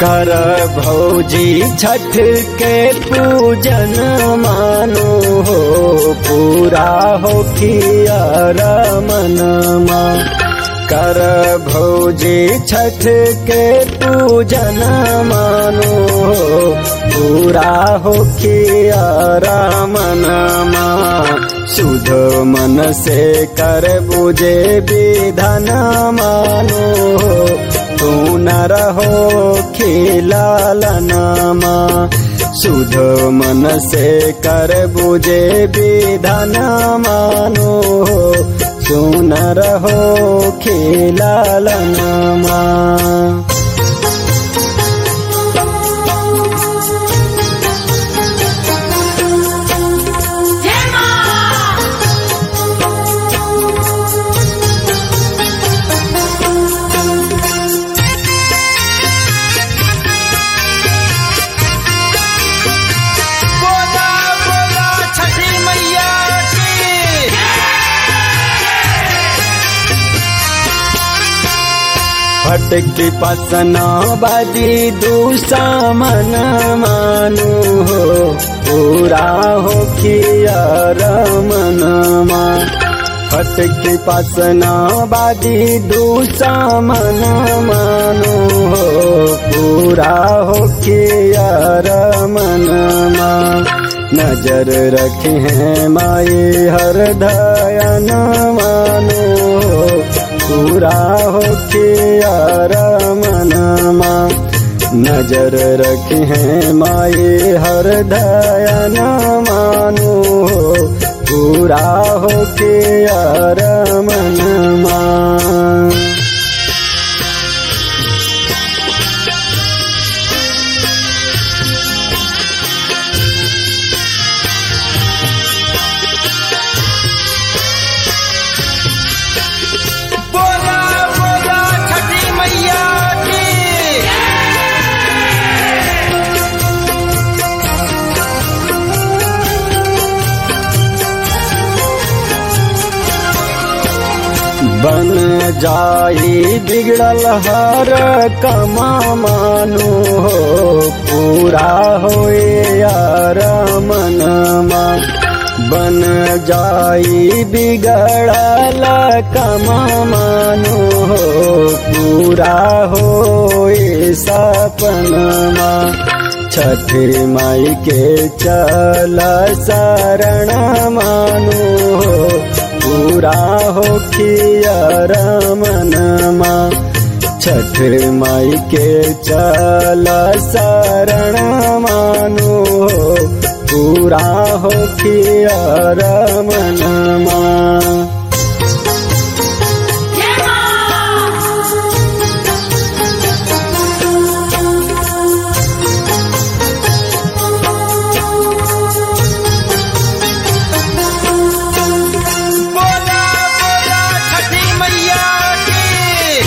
कर भौजी छठ के पूजन मानो हो पूरा हो किया रमनमा कर भौजी छठ के पूजन मानो हो पूरा हो किया रमनमा शुद्ध मन से कर बुझे विधन मानो हो तू न रहो खिलालनामा शुद्ध मन से कर बुझे विधन मानो तू न रहो खिलालनामा बोला बोला छठी मैया की फटकी पसना बाजी दूसा मन मानु हो पूरा हो किया रमनमा फटकी पसना बाजी दूसा मन मानु हो पूरा हो किया रमनमा नजर रखे हैं माए हर दयन मानो पूरा हो किया रमनमा नजर रखे हैं माए हर दयन मानो पूरा हो किया रमनमा बोला बोला छठी मैया की बन जाई बिगड़ल हर कमा मानो हो पूरा होए यार मनमा बन जाई बिगड़ल कमा मानो हो पूरा होए सपनमा छठी माई के चल शरण मानो हो पूरा हो किया रमनमा छठ माई के चल शरण मानो हो पूरा हो किया रमनमा बोला बोला छठी मैया की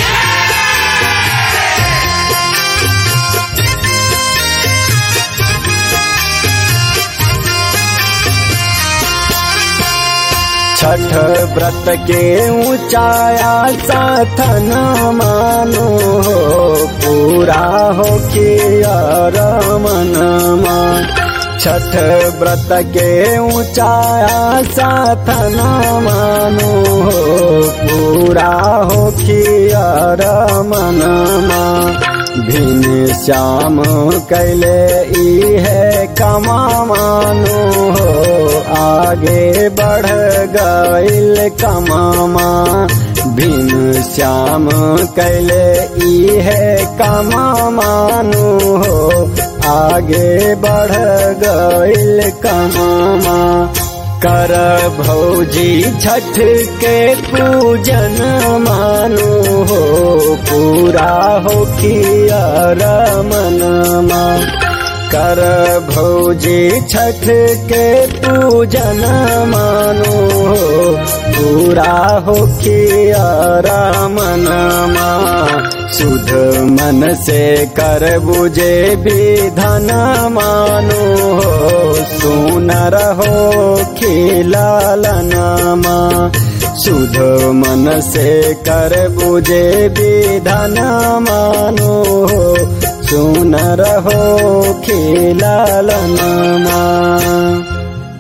छठ व्रत के ऊंचाया साथन मानो हो पूरा हो किया रमनमा छठ व्रत के ऊंचाया साथन मानो हो पूरा हो किया रमनमा भिन श्याम कैले ई है कमा मानो हो आगे बढ़ गईल कमामा भिन श्याम कैले ई है कमा मानो हो आगे बढ़ गईल कमामा कर भौजी छठ के पूजन मानो हो पूरा हो किया रमनमा कर भौजी छठ के पूजन मानो हो पूरा हो किया रमनमा शुद्ध मन से कर बुझे विधन मानो हो सुन रहो खिलालनामा शुद्ध मन से कर बुझे विधन मानो हो सुनर हो खेलालनमा